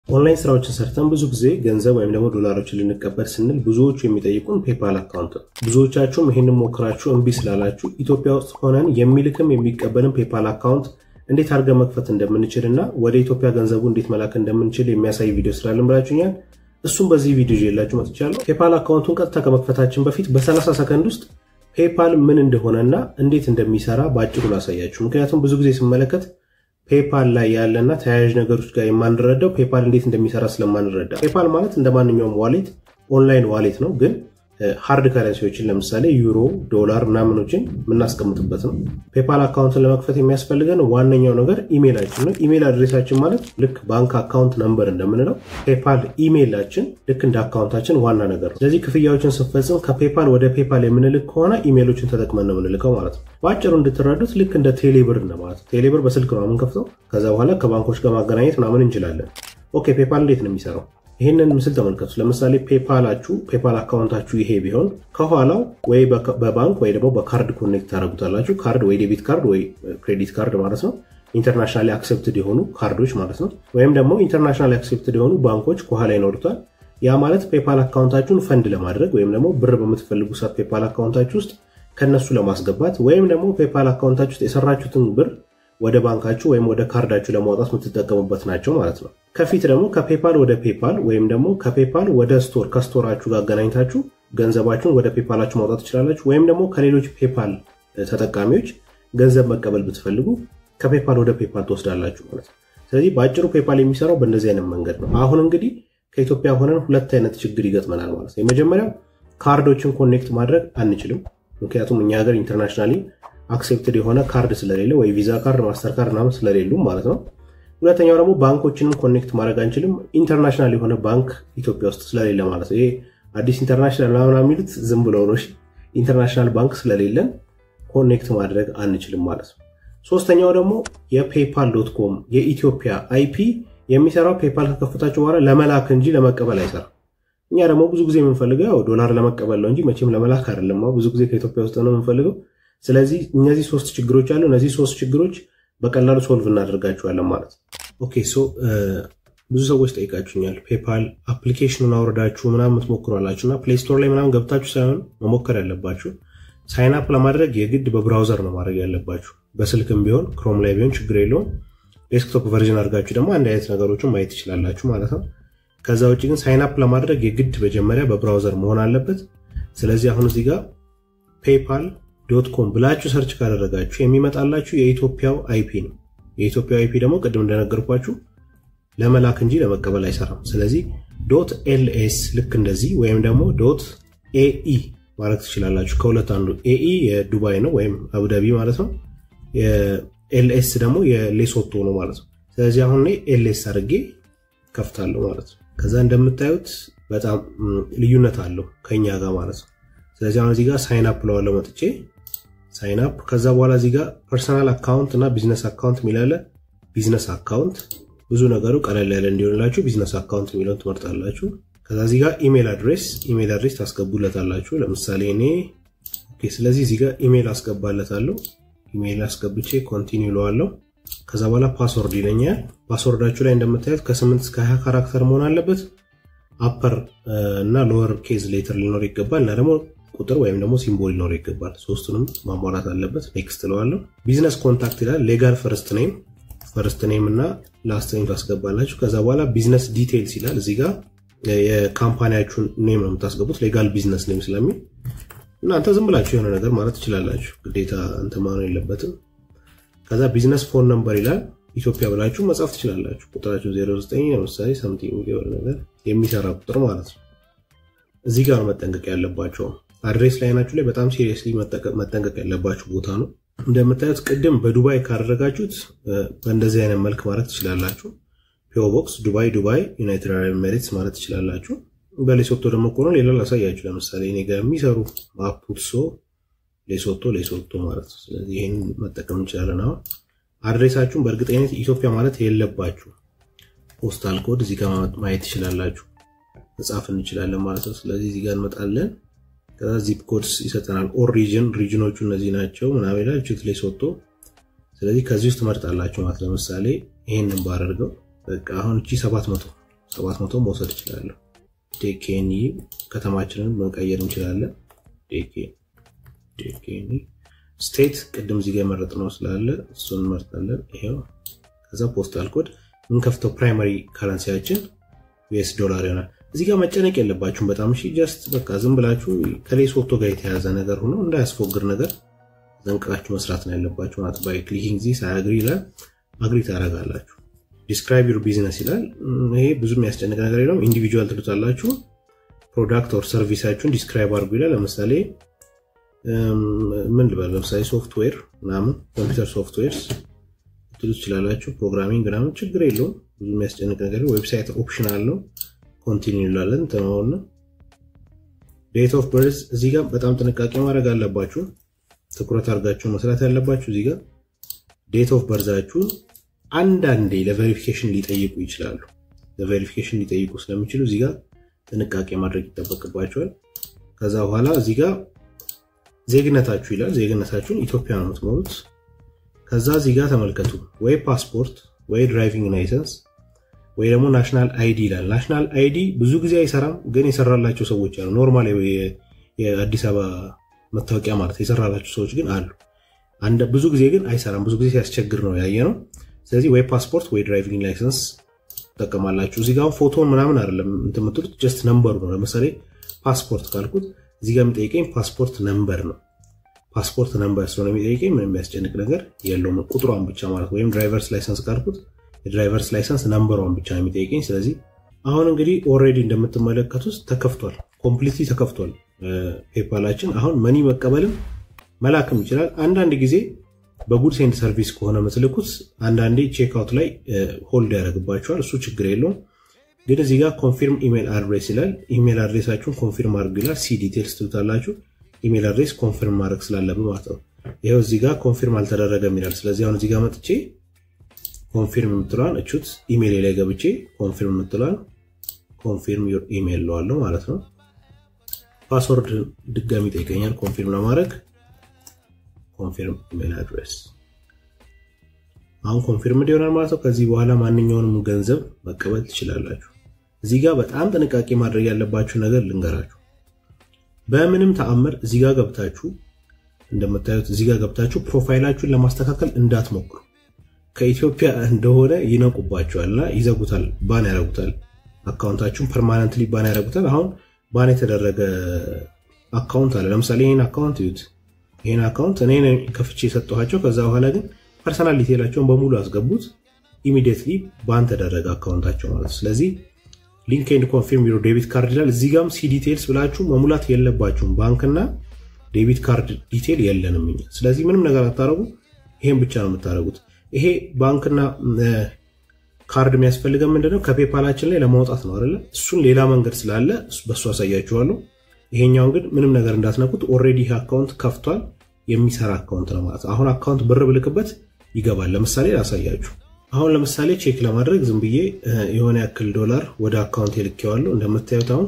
ኦንላይን ስራዎችን ሰርተን ብዙ ጊዜ ገንዘብ ወይም ደግሞ ዶላሮችን ልንቀበል ስንል ብዙዎቹ የሚጠይቁን ፔፓል አካውንት ነው። ብዙዎቻችሁም ይህንን ሞክራችሁ እምቢ ስላላችሁ ኢትዮጵያ ውስጥ ሆነን የሚልክም የሚቀበልም ፔፓል አካውንት እንዴት አድርገን መክፈት እንደምንችል እና ወደ ኢትዮጵያ ገንዘቡ እንዴት መላክ እንደምንችል የሚያሳይ ቪዲዮ ስላለን ብላችሁኛል። እሱም በዚህ ቪዲዮ ይዤላችሁ መጥቻለሁ። ፔፓል አካውንቱን ቀጥታ ከመክፈታችን በፊት በ30 ሰከንድ ውስጥ ፔፓል ምን እንደሆነና እንዴት እንደሚሰራ በአጭሩ ላሳያችሁ። ምክንያቱም ብዙ ጊዜ ስመለከት ፔፓል ላይ ያለና ተያያዥ ነገሮች ጋር የማንረዳው ፔፓል እንዴት እንደሚሰራ ስለማንረዳ። ፔፓል ማለት እንደ ማንኛውም ዋሌት ኦንላይን ዋሌት ነው ግን ሃርድ ከረንሲዎችን ለምሳሌ ዩሮ፣ ዶላር ምናምኖችን የምናስቀምጥበት ነው። ፔፓል አካውንትን ለመክፈት የሚያስፈልገን ዋነኛው ነገር ኢሜይላችን ነው። ኢሜይል አድሬሳችን ማለት ልክ ባንክ አካውንት ነምበር እንደምንለው ፔፓል ኢሜይላችን ልክ እንደ አካውንታችን ዋና ነገር ነው። ስለዚህ ክፍያዎችን ስንፈጽም ከፔፓል ወደ ፔፓል የምንልክ ከሆነ ኢሜይሎችን ተጠቅመን ነው የምንልከው ማለት ነው። በአጭሩ እንድትረዱት ልክ እንደ ቴሌብር እንደማለት ነው። ቴሌብር በስልክ ነው የምንከፍተው። ከዛ በኋላ ከባንኮች ጋር ማገናኘት ምናምን እንችላለን። ኦኬ ፔፓል እንዴት ነው የሚሰራው? ይህንን ምስል ተመልከቱ። ለምሳሌ ፔፓላችሁ ፔፓል አካውንታችሁ ይሄ ቢሆን ከኋላው ወይ በባንክ ወይ ደግሞ በካርድ ኮኔክት ታደረጉታላችሁ። ካርድ ወይ ዴቢት ካርድ ወይ ክሬዲት ካርድ ማለት ነው። ኢንተርናሽናሊ አክሴፕትድ የሆኑ ካርዶች ማለት ነው። ወይም ደግሞ ኢንተርናሽናሊ አክሴፕትድ የሆኑ ባንኮች ከኋላ ይኖሩታል። ያ ማለት ፔፓል አካውንታችሁን ፈንድ ለማድረግ ወይም ደግሞ ብር በምትፈልጉ ሰዓት ፔፓል አካውንታችሁ ውስጥ ከነሱ ለማስገባት ወይም ደግሞ ፔፓል አካውንታችሁ ውስጥ የሰራችሁትን ብር ወደ ባንካችሁ ወይም ወደ ካርዳችሁ ለማውጣት የምትጠቀሙበት ናቸው ማለት ነው። ከፊት ደግሞ ከፔፓል ወደ ፔፓል ወይም ደግሞ ከፔፓል ወደ ስቶር ከስቶራችሁ ጋር አገናኝታችሁ ገንዘባችሁን ወደ ፔፓላችሁ ማውጣት ትችላላችሁ። ወይም ደግሞ ከሌሎች ፔፓል ተጠቃሚዎች ገንዘብ መቀበል ብትፈልጉ ከፔፓል ወደ ፔፓል ትወስዳላችሁ ማለት ነው። ስለዚህ በአጭሩ ፔፓል የሚሰራው በእንደዚህ አይነት መንገድ ነው። አሁን እንግዲህ ከኢትዮጵያ ሆነን ሁለት አይነት ችግር ይገጥመናል ማለት ነው። የመጀመሪያው ካርዶችን ኮኔክት ማድረግ አንችልም። ምክንያቱም እኛ ሀገር ኢንተርናሽናሊ አክሴፕትድ የሆነ ካርድ ስለሌለ ወይ ቪዛ ካርድ ማስተር ካርድ ምናምን ስለሌሉ ማለት ነው። ሁለተኛው ደግሞ ባንኮችንም ኮኔክት ማድረግ አንችልም። ኢንተርናሽናል የሆነ ባንክ ኢትዮጵያ ውስጥ ስለሌለ ማለት ነው። ይሄ አዲስ ኢንተርናሽናል ምናምን የሚሉት ዝም ብለው ነው። ኢንተርናሽናል ባንክ ስለሌለን ኮኔክት ማድረግ አንችልም ማለት ነው። ሶስተኛው ደግሞ የፔፓል ዶት ኮም የኢትዮጵያ አይፒ የሚሰራው ፔፓል ከከፈታችሁ በኋላ ለመላክ እንጂ ለመቀበል አይሰራም። እኛ ደግሞ ብዙ ጊዜ የምንፈልገው ያው ዶላር ለመቀበል ነው እንጂ መቼም ለመላክ አይደለም። ብዙ ጊዜ ከኢትዮጵያ ውስጥ ነው የምንፈልገው። ስለዚህ እነዚህ ሶስት ችግሮች አሉ። እነዚህ ሶስት ችግሮች በቀላሉ ሶልቭ እናደርጋቸዋለን ማለት ነው። ኦኬ ሶ ብዙ ሰዎች ጠይቃችሁኛል። ፔፓል አፕሊኬሽኑን አውርዳችሁ ምናምን የምትሞክሯላችሁ እና ፕሌይ ስቶር ላይ ምናምን ገብታችሁ ሳይሆን መሞከር ያለባችሁ ሳይን አፕ ለማድረግ የግድ በብራውዘር ነው ማድረግ ያለባችሁ። በስልክም ቢሆን ክሮም ላይ ቢሆን ችግር የለውም። ዴስክቶፕ ቨርዥን አድርጋችሁ ደግሞ አንድ አይነት ነገሮችን ማየት ትችላላችሁ ማለት ነው። ከዛ ውጭ ግን ሳይን አፕ ለማድረግ የግድ መጀመሪያ በብራውዘር መሆን አለበት። ስለዚህ አሁን እዚህ ጋር ፔፓል ዶት ኮም ብላችሁ ሰርች ካደረጋችሁ የሚመጣላችሁ የኢትዮጵያው አይፒ ነው። የኢትዮጵያው አይፒ ደግሞ ቅድም እንደነገርኳችሁ ለመላክ እንጂ ለመቀበል አይሰራም። ስለዚህ ዶት ኤልኤስ ልክ እንደዚህ ወይም ደግሞ ዶት ኤኢ ማለት ትችላላችሁ። ከሁለት አንዱ ኤኢ የዱባይ ነው ወይም አቡዳቢ ማለት ነው። ኤልኤስ ደግሞ የሌሶቶ ነው ማለት ነው። ስለዚህ አሁን ኤልኤስ አድርጌ ከፍታለሁ ማለት ነው። ከዛ እንደምታዩት በጣም ልዩነት አለው ከኛ ጋር ማለት ነው። ስለዚህ አሁን እዚህ ጋር ሳይን አፕ ለዋለው መጥቼ ሳይን አፕ ከዛ በኋላ እዚህ ጋር ፐርሰናል አካውንት እና ቢዝነስ አካውንት የሚላለ ቢዝነስ አካውንት ብዙ ነገሩ ቀለል ያለ እንዲሆንላችሁ ቢዝነስ አካውንት የሚለውን ትመርጣላችሁ። ከዛ እዚህ ጋር ኢሜል አድሬስ ኢሜል አድሬስ ታስገቡለታላችሁ። ለምሳሌ እኔ ኦኬ። ስለዚህ እዚህ ጋር ኢሜል አስገባለታለሁ። ኢሜል አስገብቼ ኮንቲኒው ለዋለሁ። ከዛ በኋላ ፓስወርድ ይለኛል። ፓስወርዳችሁ ላይ እንደምታዩት ከ8 እስከ 20 ካራክተር መሆን አለበት። አፐር እና ሎወር ኬዝ ሌተር ሊኖር ይገባል እና ደግሞ ቁጥር ወይም ደግሞ ሲምቦል ሊኖር ይገባል። ሶስቱንም ማሟላት አለበት። ኔክስት ለዋለሁ። ቢዝነስ ኮንታክት ይላል። ሌጋል ፈርስት ኔም ፈርስት ኔም እና ላስት ኔም ታስገባላችሁ። ከዛ በኋላ ቢዝነስ ዲቴይልስ ይላል። እዚህ ጋር የካምፓኒያችሁን ኔም ነው የምታስገቡት ሌጋል ቢዝነስ ኔም ስለሚል እናንተ ዝም ብላችሁ የሆነ ነገር ማለት ትችላላችሁ። ግዴታ እንትን መሆን የለበትም። ከዛ ቢዝነስ ፎን ነምበር ይላል። ኢትዮጵያ ብላችሁ መጻፍ ትችላላችሁ። ቁጥራችሁ 09 ለምሳሌ ሳምቲንግ የሆነ ነገር የሚሰራ ቁጥር ማለት ነው። እዚህ ጋር መጠንቀቅ ያለባቸው አድሬስ ላይናችሁ ላይ በጣም ሲሪየስሊ መጠንቀቅ ያለባችሁ ቦታ ነው። እንደምታዩት ቅድም በዱባይ ካደረጋችሁት በእንደዚህ አይነት መልክ ማለት ትችላላችሁ። ፒኦ ቦክስ ዱባይ ዱባይ ዩናይትድ አረብ ኤሚሬትስ ማለት ትችላላችሁ። በሌሶቶ ደግሞ ከሆነ ሌላ ላሳያችሁ። ለምሳሌ እኔ ጋር የሚሰሩ ማፑትሶ ሌሶቶ ሌሶቶ ማለት ነው። ስለዚህ ይህን መጠቀም እንችላለን። አሁን አድሬሳችሁን በእርግጠኝነት ኢትዮጵያ ማለት የለባችሁ። ፖስታል ኮድ እዚህ ጋር ማየት ትችላላችሁ። መጻፍ እንችላለን ማለት ነው። ስለዚህ እዚህ ጋር እንመጣለን። ከዛ ዚፕ ኮድስ ይሰጠናል። ኦሪጅን ሪጅኖቹ እነዚህ ናቸው ምናምን ይላል። ችት ሌሶቶ ስለዚህ ከዚህ ውስጥ ትመርጣላችሁ ማለት ለምሳሌ ይሄንን ባደርገው በቃ አሁን እቺ ሰባት መቶ 700 መውሰድ እችላለሁ። ዴኬኒ ከተማችንን መቀየር እንችላለን። ዴኬኒ ስቴት ቅድም እዚህ ጋር የመረጥነው ስላለ እሱን እንመርጣለን። ይሄው ከዛ ፖስታል ኮድ የምንከፍተው ፕራይማሪ ካረንሲያችን ዩኤስ ዶላር ይሆናል። እዚህ ጋር መጨነቅ የለባችሁም በጣም እሺ። ጀስት በቃ ዝም ብላችሁ ከሌሶቶ ጋር የተያዘ ነገር ሆኖ እንዳያስፎግር ነገር ዘንቅቃችሁ መስራት ነው ያለባችሁ ማለት ባይ ክሊኪንግ ዚስ አግሪ ይላል። አግሪ ታደርጋላችሁ። ዲስክራይብ ዩር ቢዝነስ ይላል። ይሄ ብዙ የሚያስጨንቅ ነገር የለውም። ኢንዲቪጁዋል ትሉታላችሁ። ፕሮዳክት ኦር ሰርቪሳችሁን ዲስክራይብ አድርጉ ይላል። ለምሳሌ ምን ልበል፣ ለምሳሌ ሶፍትዌር ምናምን ኮምፒውተር ሶፍትዌርስ ትሉ ትችላላችሁ። ፕሮግራሚንግ ምናምን ችግር የለውም። ብዙ የሚያስጨንቅ ነገር ዌብሳይት ኦፕሽን አለው። ኮንቲኒው እንላለን። ተማውና ዴት ኦፍ በርዝ እዚህ ጋር በጣም ጥንቃቄ ማድረግ አለባችሁ። ትኩረት አድርጋችሁ መስራት ያለባችሁ እዚህ ጋር ዴት ኦፍ በርዛችሁን አንዳንዴ ለቬሪፊኬሽን ሊጠይቁ ይችላሉ። ለቬሪፊኬሽን ሊጠይቁ ስለሚችሉ እዚህ ጋር ጥንቃቄ ማድረግ ይጠበቅባቸዋል። ከዛ በኋላ እዚህ ጋር ዜግነታችሁ ይላል። ዜግነታችሁን ኢትዮጵያ ነው የምትሞሉት። ከዛ እዚህ ጋር ተመልከቱ፣ ወይ ፓስፖርት ወይ ድራይቪንግ ላይሰንስ ወይ ደግሞ ናሽናል አይዲ ይላል። ናሽናል አይዲ ብዙ ጊዜ አይሰራም፣ ግን የሰራላቸው ሰዎች አሉ። ኖርማል የአዲስ አበባ መታወቂያ ማለት የሰራላቸው ሰዎች ግን አሉ። ብዙ ጊዜ ግን አይሰራም። ብዙ ጊዜ ሲያስቸግር ነው ያየ ነው። ስለዚህ ወይ ፓስፖርት ወይ ድራይቪንግ ላይሰንስ ትጠቀማላችሁ። እዚህ ጋር ፎቶን ምናምን አይደለም እንትን የምትሉት ጀስት ነምበሩ ነው። ለምሳሌ ፓስፖርት ካልኩት እዚህ ጋር የሚጠይቀኝ ፓስፖርት ነምበር ነው። ፓስፖርት ነምበር ስለሆነ የሚጠይቀኝ ምንም የሚያስጨንቅ ነገር የለውም። ቁጥሯን ብቻ ማለት ወይም ድራይቨርስ ላይሰንስ ካልኩት የድራይቨርስ ላይሰንስ ነምበሯን ብቻ ነው የሚጠይቀኝ። ስለዚህ አሁን እንግዲህ ኦልሬዲ እንደምትመለከቱት ተከፍቷል፣ ኮምፕሊትሊ ተከፍቷል ፔፓላችን። አሁን መኒ መቀበልም መላክም ይችላል። አንዳንድ ጊዜ በጉድስ ኤንድ ሰርቪስ ከሆነ ምትልኩት አንዳንዴ ቼክአውት ላይ ሆልድ ያደርግባቸዋል። እሱ ችግር የለውም። ግን እዚህ ጋር ኮንፊርም ኢሜል አድሬስ ይላል። ኢሜል አድሬሳችሁን ኮንፊርም አድርጉ ይላል። ሲ ዲቴልስ ትሉታላችሁ። ኢሜል አድሬስ ኮንፊርም ማድረግ ስላለብን ማለት ነው። ይኸው እዚህ ጋር ኮንፊርም አልተደረገም ይላል። ስለዚህ አሁን እዚህ ጋር መጥቼ ኮንፊርም የምትለዋን እቹት ኢሜል ላይ ገብቼ ኮንፊርም የምትለዋን ኮንፊርም ዩር ኢሜል ለዋለሁ ማለት ነው። ፓስወርድ ድጋሚ ይጠይቀኛል ኮንፊርም ለማድረግ ኮንፊርም ኢሜል አድሬስ አሁን ኮንፊርም ይሆናል ማለት ነው። ከዚህ በኋላ ማንኛውንም ገንዘብ መቀበል ትችላላችሁ። እዚህ ጋር በጣም ጥንቃቄ ማድረግ ያለባችሁ ነገር ልንገራችሁ። በምንም ተአምር እዚህ ጋር ገብታችሁ እንደምታዩት እዚህ ጋር ገብታችሁ ፕሮፋይላችሁን ለማስተካከል እንዳትሞክሩ። ከኢትዮጵያ እንደሆነ ይነቁባችኋልና ይዘጉታል፣ ባን ያደርጉታል። አካውንታችሁን ፐርማነንትሊ ባን ያደርጉታል። አሁን ባን የተደረገ አካውንት አለ። ለምሳሌ ይህን አካውንት ይዩት። ይህን አካውንት እኔ ከፍቼ የሰጠኋቸው ከዛ በኋላ ግን ፐርሰናል ዲቴላቸውን በሙሉ አስገቡት። ኢሚዲየትሊ ባን ተደረገ አካውንታቸው ማለት። ስለዚህ ሊንክ ኤንድ ኮንፊርም ዩር ዴቢት ካርድ ይላል። እዚህ ጋም ሲ ዲቴልስ ብላችሁ መሙላት የለባችሁም። ባንክና ዴቢት ካርድ ዲቴል የለንም እኛ። ስለዚህ ምንም ነገር አታረጉ። ይሄን ብቻ ነው የምታደረጉት። ይሄ ባንክና ካርድ የሚያስፈልገን ምንድነው? ከፔፓላችን ላይ ለማውጣት ነው አይደለ? እሱን ሌላ መንገድ ስላለ በእሱ አሳያችኋለሁ። ይሄኛውን ግን ምንም ነገር እንዳትነኩት። ኦልሬዲ ይህ አካውንት ከፍቷል። የሚሰራ አካውንት ነው ማለት አሁን አካውንት ብር ብልክበት ይገባል። ለምሳሌ ላሳያችሁ። አሁን ለምሳሌ ቼክ ለማድረግ ዝም ብዬ የሆነ ያክል ዶላር ወደ አካውንት የልኬዋለሁ። እንደምታዩት አሁን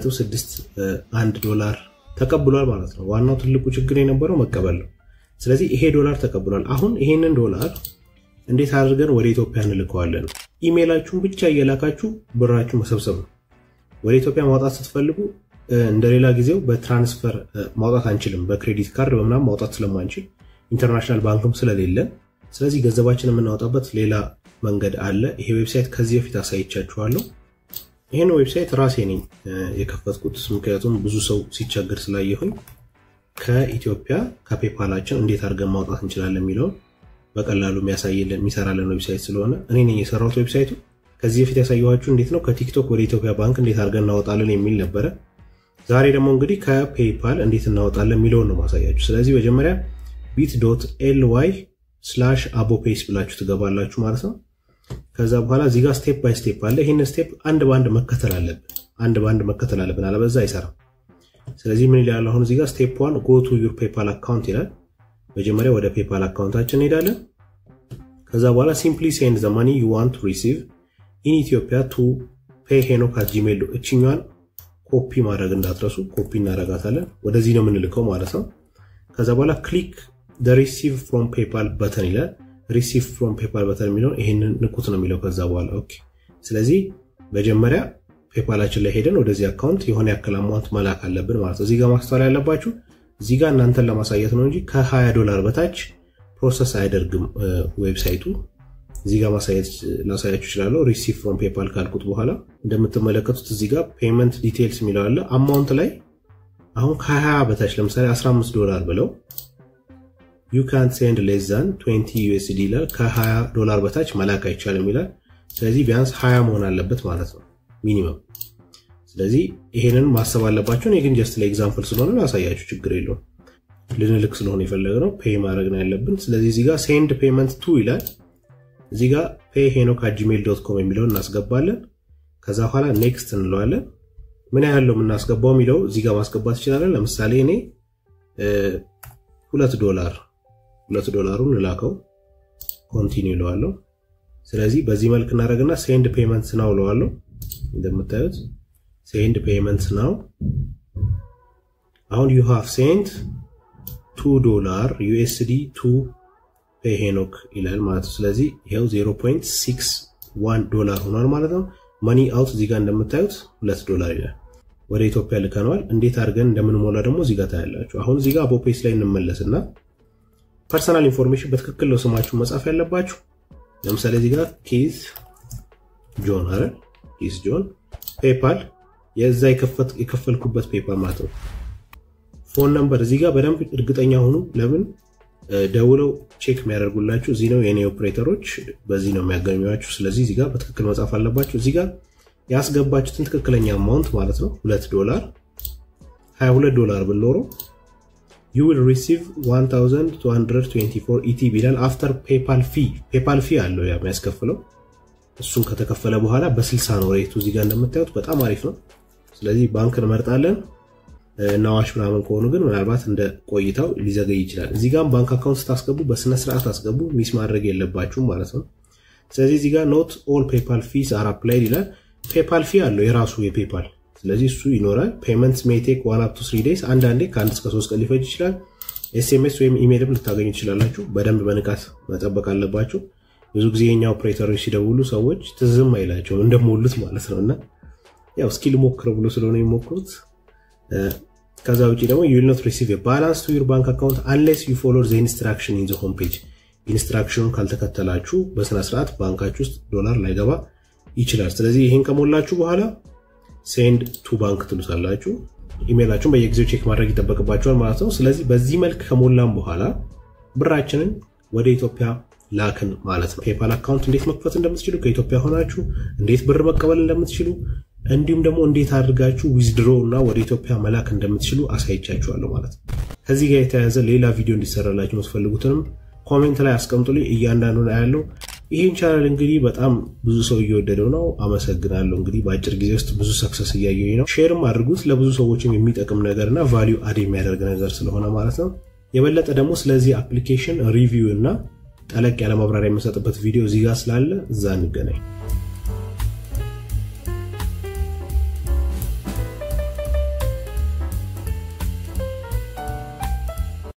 2.61 ዶላር ተቀብሏል ማለት ነው። ዋናው ትልቁ ችግር የነበረው መቀበል ነው። ስለዚህ ይሄ ዶላር ተቀብሏል። አሁን ይሄንን ዶላር እንዴት አድርገን ወደ ኢትዮጵያ እንልከዋለን? ኢሜይላችሁን ብቻ እየላካችሁ ብራችሁ መሰብሰብ ነው። ወደ ኢትዮጵያ ማውጣት ስትፈልጉ እንደሌላ ጊዜው በትራንስፈር ማውጣት አንችልም። በክሬዲት ካርድ በምናምን ማውጣት ስለማንችል ኢንተርናሽናል ባንክም ስለሌለን፣ ስለዚህ ገንዘባችን የምናወጣበት ሌላ መንገድ አለ። ይሄ ዌብሳይት ከዚህ በፊት አሳይቻችኋለሁ። ይህን ዌብሳይት ራሴ ነኝ የከፈትኩት፣ ምክንያቱም ብዙ ሰው ሲቸገር ስላየሁኝ ከኢትዮጵያ ከፔፓላችን እንዴት አድርገን ማውጣት እንችላለን የሚለውን በቀላሉ የሚያሳይልን የሚሰራለን ዌብሳይት ስለሆነ እኔ ነኝ የሰራሁት ዌብሳይቱ። ከዚህ በፊት ያሳየኋችሁ እንዴት ነው ከቲክቶክ ወደ ኢትዮጵያ ባንክ እንዴት አድርገን እናወጣለን የሚል ነበረ። ዛሬ ደግሞ እንግዲህ ከፔይፓል እንዴት እናወጣለን የሚለውን ነው ማሳያችሁ። ስለዚህ መጀመሪያ ቢት ዶት ኤል ዋይ ስላሽ አቦፔስ ብላችሁ ትገባላችሁ ማለት ነው። ከዛ በኋላ እዚህ ጋር ስቴፕ ባይ ስቴፕ አለ። ይህን ስቴፕ አንድ በአንድ መከተል አለብን። አንድ በአንድ መከተል አለብን፣ አለበዛ አይሰራም። ስለዚህ ምን ይላል አሁን እዚህ ጋር ስቴፕ ዋን ጎ ቱ ዩር ፔፓል አካውንት ይላል። መጀመሪያ ወደ ፔፓል አካውንታችን እንሄዳለን። ከዛ በኋላ ሲምፕሊ ሴንድ ዘ ማኒ ዩ ዋንት ቱ ሪሲቭ ኢን ኢትዮጵያ ቱ ፔይ ሄኖክ አት ጂሜል እችኛዋን ኮፒ ማድረግ እንዳትረሱ። ኮፒ እናደርጋታለን። ወደዚህ ነው የምንልከው ማለት ነው። ከዛ በኋላ ክሊክ ሪሲቭ ፍሮም ፔፓል በተን ይላል። ሪሲቭ ፍሮም ፔፓል በተን የሚለውን ይሄንን ንኩት ነው የሚለው። ከዛ በኋላ ኦኬ። ስለዚህ መጀመሪያ ፔፓላችን ላይ ሄደን ወደዚህ አካውንት የሆነ ያክል አማውንት መላክ አለብን ማለት ነው። እዚህ ጋር ማስተዋል ያለባችሁ እዚህ ጋር እናንተን ለማሳየት ነው እንጂ ከ20 ዶላር በታች ፕሮሰስ አያደርግም ዌብሳይቱ። እዚህ ጋር ማሳየት ላሳያችሁ እችላለሁ። ሪሲቭ ፍሮም ፔፓል ካልኩት በኋላ እንደምትመለከቱት እዚህ ጋር ፔመንት ዲቴይልስ የሚለው አለ። አማውንት ላይ አሁን ከ20 በታች ለምሳሌ 15 ዶላር ብለው ዩ ካንት ሴንድ ሌስ ዛን 20 ዩኤስዲ ይላል። ከ20 ዶላር በታች መላክ አይቻልም ይላል። ስለዚህ ቢያንስ 20 መሆን አለበት ማለት ነው ሚኒመም። ስለዚህ ይሄንን ማሰብ አለባቸው። እኔ ግን ጀስት ለኤግዛምፕል ስለሆነ ላሳያችሁ፣ ችግር የለውም። ልንልክ ስለሆነ የፈለግነው ፔይ ማድረግ ነው ያለብን። ስለዚህ እዚህ ጋር ሴንድ ፔመንት ቱ ይላል። እዚህ ጋር ፔይ ሄኖክ ጂሜል ዶት ኮም የሚለውን እናስገባለን። ከዛ በኋላ ኔክስት እንለዋለን። ምን ያህል ነው የምናስገባው የሚለው እዚህ ጋር ማስገባት ይችላለን። ለምሳሌ እኔ ሁለት ዶላር ሁለት ዶላሩን እላከው ኮንቲኒው እለዋለሁ። ስለዚህ በዚህ መልክ እናደርግና ሴንድ ፔመንት ናው እለዋለሁ። እንደምታዩት ሴንድ ፔመንት ናው አሁን ዩ ሃቭ ሴንድ ቱ ዶላር ዩኤስዲ ቱ ፔይ ሄኖክ ይላል ማለት ነው። ስለዚህ ይኸው 0.61 ዶላር ሆኗል ማለት ነው። መኒ አውት እዚህ ጋር እንደምታዩት ሁለት ዶላር ይላል። ወደ ኢትዮጵያ ልከነዋል። እንዴት አድርገን እንደምንሞላ ደግሞ እዚህ ጋር ታያላችሁ። አሁን እዚህ ጋር አቦፔስ ላይ እንመለስና ፐርሰናል ኢንፎርሜሽን በትክክል ነው ስማችሁ መጻፍ ያለባችሁ። ለምሳሌ እዚህ ጋር ኬዝ ጆን አረ ኬዝ ጆን ፔፓል የዛ የከፈልኩበት ፔፓል ማለት ነው። ፎን ነምበር እዚህ ጋር በደንብ እርግጠኛ ሁኑ። ለምን ደውለው ቼክ የሚያደርጉላችሁ እዚህ ነው። የኔ ኦፕሬተሮች በዚህ ነው የሚያገኟችሁ። ስለዚህ እዚህ ጋር በትክክል መጻፍ አለባችሁ። እዚህ ጋር ያስገባችሁትን ትክክለኛ አማውንት ማለት ነው ሁለት ዶላር 22 ዶላር ብንኖረው ዩ ዊል ሪሲቭ 1224 ኢቲ ቢላል አፍተር ፔፓል ፊ ፔፓል ፊ አለው ያ የሚያስከፍለው እሱን ከተከፈለ በኋላ በ60 ነው ሬቱ። እዚህ ጋር እንደምታዩት በጣም አሪፍ ነው። ስለዚህ ባንክ እንመርጣለን። ናዋሽ ምናምን ከሆኑ ግን ምናልባት እንደ ቆይታው ሊዘገይ ይችላል። እዚህ ጋር ባንክ አካውንት ስታስገቡ በስነስርዓት አስገቡ፣ ሚስ ማድረግ የለባችሁም ማለት ነው። ስለዚህ እዚህ ጋር ኖት ኦል ፔፓል ፊስ አር አፕላይድ ይላል። ፔፓል ፊ አለው የራሱ የፔፓል ስለዚህ እሱ ይኖራል። ፔመንትስ ሜይ ቴክ ዋን አፕ ቱ ስሪ ዴይስ አንዳንዴ ከአንድ እስከ ሶስት ቀን ሊፈጅ ይችላል። ኤስኤምኤስ ወይም ኢሜይልም ልታገኙ ትችላላችሁ። በደንብ በንቃት መጠበቅ አለባችሁ። ብዙ ጊዜ የኛ ኦፕሬተሮች ሲደውሉ ሰዎች ትዝም አይላቸውም እንደሞሉት ማለት ነው እና ያው እስኪ ልሞክረው ብሎ ስለሆነ የሚሞክሩት ከዛ ውጭ ደግሞ ዩ ዊል ኖት ሪሲቭ ባላንስ ቱ ዩር ባንክ አካውንት አንሌስ ዩ ፎሎር ዘ ኢንስትራክሽን ኢን ዘ ሆም ፔጅ። ኢንስትራክሽኑን ካልተከተላችሁ በስነስርዓት ባንካችሁ ውስጥ ዶላር ላይገባ ይችላል። ስለዚህ ይህን ከሞላችሁ በኋላ ሴንድ ቱ ባንክ ትሉታላችሁ። ኢሜይላችሁን በየጊዜው ቼክ ማድረግ ይጠበቅባችኋል ማለት ነው። ስለዚህ በዚህ መልክ ከሞላም በኋላ ብራችንን ወደ ኢትዮጵያ ላክን ማለት ነው። ፔፓል አካውንት እንዴት መክፈት እንደምትችሉ ከኢትዮጵያ ሆናችሁ እንዴት ብር መቀበል እንደምትችሉ እንዲሁም ደግሞ እንዴት አድርጋችሁ ዊዝድሮ እና ወደ ኢትዮጵያ መላክ እንደምትችሉ አሳይቻችኋለሁ ማለት ነው። ከዚህ ጋር የተያያዘ ሌላ ቪዲዮ እንዲሰራላችሁ የምትፈልጉትንም ኮሜንት ላይ አስቀምጡልኝ። እያንዳንዱ ያለው ይህን ቻናል እንግዲህ በጣም ብዙ ሰው እየወደደው ነው። አመሰግናለሁ። እንግዲህ በአጭር ጊዜ ውስጥ ብዙ ሰክሰስ እያየሁኝ ነው። ሼርም አድርጉት ለብዙ ሰዎችም የሚጠቅም ነገርና ቫሊዩ አድ የሚያደርግ ነገር ስለሆነ ማለት ነው። የበለጠ ደግሞ ስለዚህ አፕሊኬሽን ሪቪው እና ጠለቅ ያለ ማብራሪያ የምሰጥበት ቪዲዮ እዚህ ጋር ስላለ እዛ እንገናኝ።